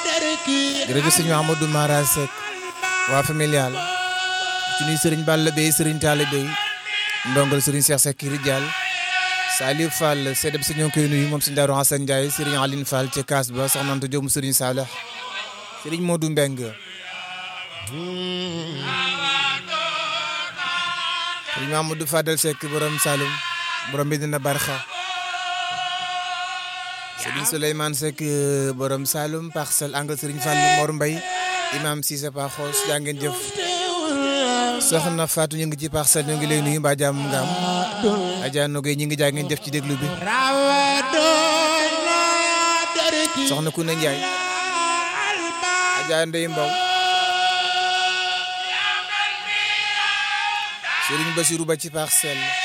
jërëjëf sëñ Amadou Mara Seck waa familial ci nuy sëriñ Balla Bey sëriñ Talla Bey ndongal sëriñ Cheikh Seck Rijal Salif Fall seedab si ñoo ngi koy nuyu moom sëñ Daaru Hasan Ndiaye sëriñ Aline Fall ca kaas ba soxna Anta Diop sëriñ Saleh sëriñ Modou Mbeng sëriñ Amadou Fadel Seck borom Saloum borom bi dina barxa sëriñ Souleymane Seck borom Saloum parcelle angle sëriñ Fallou Mor Mbaye imam Cissé Pa Xoos jaa ngeen jëf soxna Fatou ñu ngi ci parcelle ñu ngi lay nuyu mbaa jàmm nga am Adja Nogay ñu ngi jaa ngeen jëf ci déglu bi soxna Kouna Ndiaye Adja Ndeye Mbow Serigne Bassirou ba ci parcelle